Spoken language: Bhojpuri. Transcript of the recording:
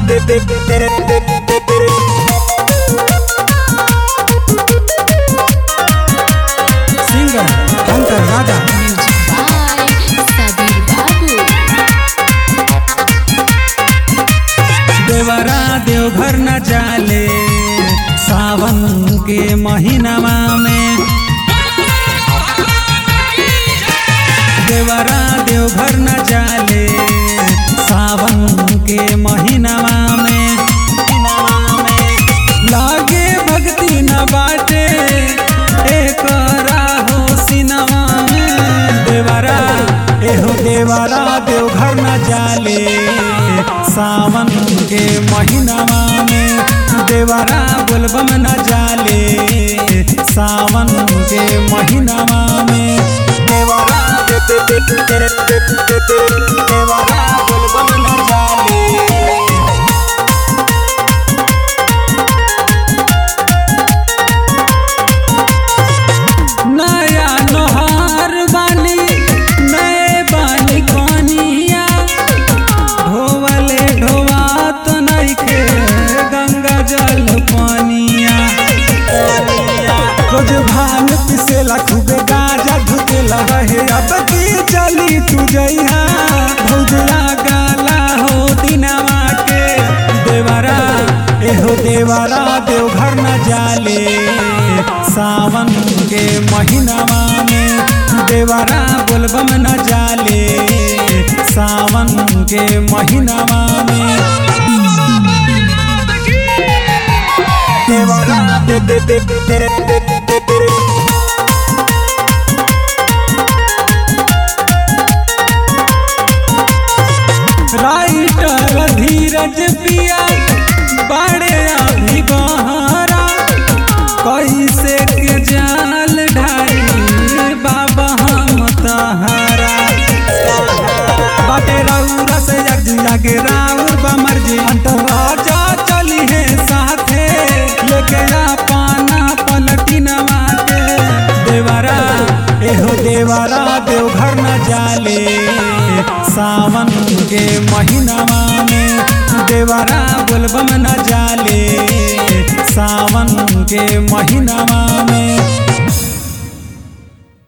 Singer Shankar Raja Music by Sabir Babu. देवरा देवघर न जाले सावन के महीनावा में देवरा देवघर न जाले सावन के महीनावा में लागे भक्ति न बाटे एकरा हो सिनवा में देवरा एहो देवरा देवघर न जाले सावन के महीनावा में देवरा बोलबम न जाले सावन के महीनावा में देवरा देवरा बोलबम न जाले नया नोहार बानी नए बानी कोनिया ढोवले ढोवा तो नइखे गंगा जल पानिया रोज भांग पिसेला खूबे गाजा धुतेला रहे अब की चली तू जइहा भौजला गाला हो दिनवा के देवरा एहो देवरा देवघर न जाले सावन के महीनावा में देवरा बोलबम न जाले सावन के महीनावा में देवरा दे दे दे दे दे दे दे राइटर धीरज पिया बड़े अभी बहरा कैसे के जाल ढाई बाबा हम तहारा बाटे रौरा से जग के राउर बमर जी अंतराजा चली है साथे लेके पाना पलटी नवाते देवरा एहो देवरा देवघर न जाले सावन के महीनावा में देवरा बोलबम न जाले सावन के महीनावा में